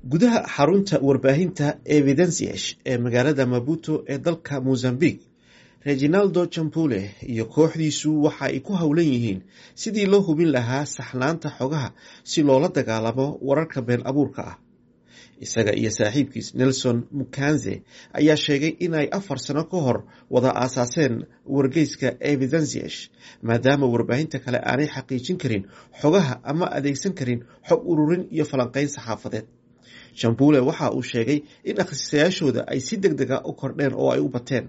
gudaha xarunta warbaahinta evidensiash ee magaalada maputo ee dalka mozambique reginaldo jampule iyo kooxdiisu waxa ay ku howlan yihiin sidii loo hubin lahaa saxnaanta xogaha si loola dagaalamo wararka been abuurka ah isaga iyo saaxiibkiis nelson mukanze ayaa sheegay inay afar sano ka hor wada aasaaseen wargeyska evidensiash maadaama warbaahinta kale aanay xaqiijin karin xogaha ama adeegsan karin xog ururin iyo falanqeyn saxaafadeed jambule waxa uu sheegay in akhristayaashooda ay si deg dega u kordheen oo ay u bateen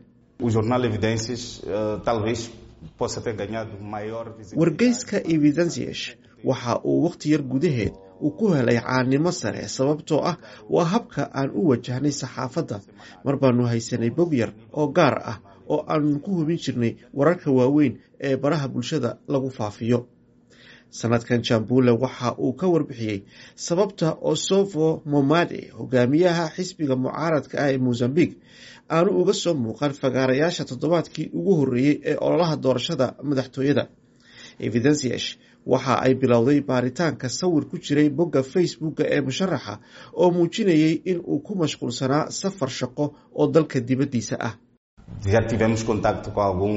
wargeyska evidensiash waxa uu wakhti yar gudaheed uu ku helay caanimo sare sababtoo ah waa habka aan u wajahnay saxaafadda mar baanu haysanay bog yar oo gaar ah oo aanu ku hubin jirnay wararka waaweyn ee baraha bulshada lagu faafiyo sanadkan jambule waxa uu ka warbixiyey sababta osofo momade hogaamiyaha xisbiga mucaaradka ah ee mozambique aanu uga soo muuqan fagaarayaasha toddobaadkii ugu horreeyey ee ololaha doorashada madaxtooyada evidensiash waxa ay bilowday baaritaanka sawir ku jiray bogga facebooka ee musharaxa oo muujinayay in uu ku mashquulsanaa safar shaqo oo dalka dibaddiisa ah já tivemos contacto com algum,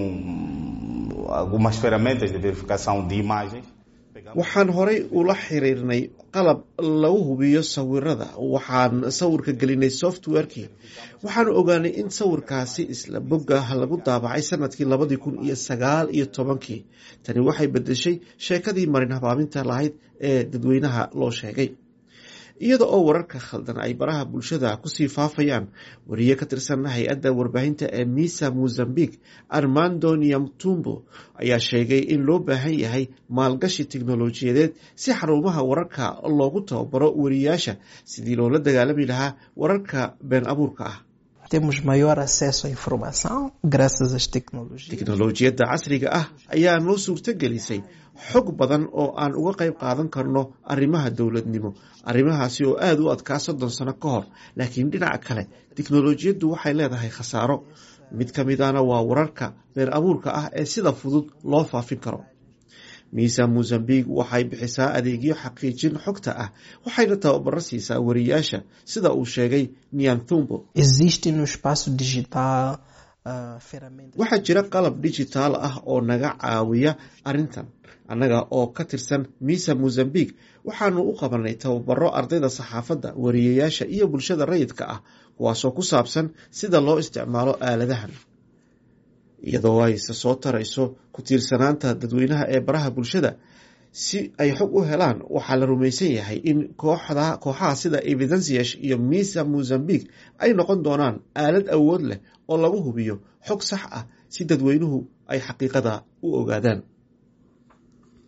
algumas ferramentas de verificação de imagens. waxaan horay ula xiriirnay qalab lagu hubiyo sawirada waxaan sawirka gelinay softwarekii waxaanu ogaanay in sawirkaasi isla bogga lagu daabacay sanadkii labadii kun iyo sagaal iyo tobankii tani waxay bedeshay sheekadii marin habaaminta lahayd ee dadweynaha loo sheegay iyada oo wararka khaldan ay baraha bulshada kusii faafayaan wariye ka tirsan hay-adda warbaahinta ee misa mozambique armando niamtumbo ayaa sheegay in loo baahan yahay maalgashi teknolojiyadeed si xarumaha wararka loogu tababaro wariyaasha sidii loola dagaalami lahaa wararka been abuurka ah temos maior acesso à informação graças às tecnologias. teknolojiyadda casriga ah ayaa noo suurto gelisay xog badan oo aan uga qayb qaadan karno arrimaha dowladnimo arrimahaasi oo aada u adkaa soddon sano ka hor laakiin dhinaca kale teknolojiyaddu waxay leedahay khasaaro mid ka midana waa wararka been abuurka ah ee sida fudud loo faafin karo miisa mozambique waxay bixisaa adeegyo xaqiijin xogta ah waxayna tababaro siisaa wariyaasha sida uu sheegay nianthumbo Existe no espaço digital uh, ferramentas. waxaa jira qalab dijitaal ah oo naga caawiya arrintan annaga oo ka tirsan misa mozambique waxaanu u qabanay tababaro ardayda saxaafadda wariyayaasha iyo bulshada rayidka ah kuwaasoo ku saabsan sida loo isticmaalo aaladahan iyadoo ayse soo tarayso ku tiirsanaanta dadweynaha ee baraha bulshada si ay xog u helaan waxaa la rumaysan yahay in kooxda kooxaha sida evidensiash iyo misa mozambique ay noqon doonaan aalad awood leh oo lagu hubiyo xog sax ah si dadweynuhu ay xaqiiqada u ogaadaan